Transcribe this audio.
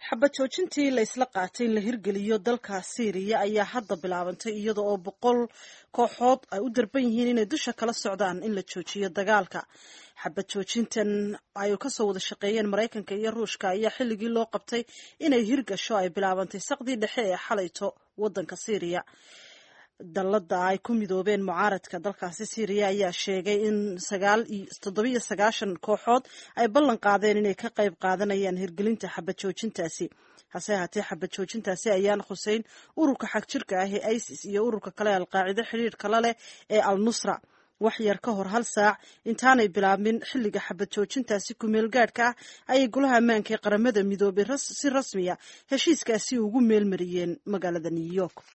xabad joojintii la isla qaatay in la hirgeliyo dalka syriya ayaa hadda bilaabantay iyada oo boqol kooxood ay u darban yihiin inay dusha kala socdaan in la joojiyo dagaalka xabad joojintan ay kasoo wada shaqeeyeen maraykanka iyo ruushka ayaa xilligii loo qabtay inay hirgasho ay bilaabantay saqdii dhexe ee xalayto wadanka syriya dallada ay ku midoobeen mucaaradka dalkaasi syriya ayaa sheegay in toddobiyo sagaashan kooxood ay ballan qaadeen inay ka qayb qaadanayaan hirgelinta xabad joojintaasi hase ahaatee xabad joojintaasi ayaan khuseyn ururka xagjirka ah ee isis iyo ururka kale alqaacido xidhiirka la leh ee al nusra wax yar ka hor hal saac intaanay bilaabmin xilliga xabad joojintaasi kumeel gaadhka ah ayay golaha ammaanka ee qaramada midoobay si rasmiya heshiiskaasi ugu meelmariyeen magaalada new york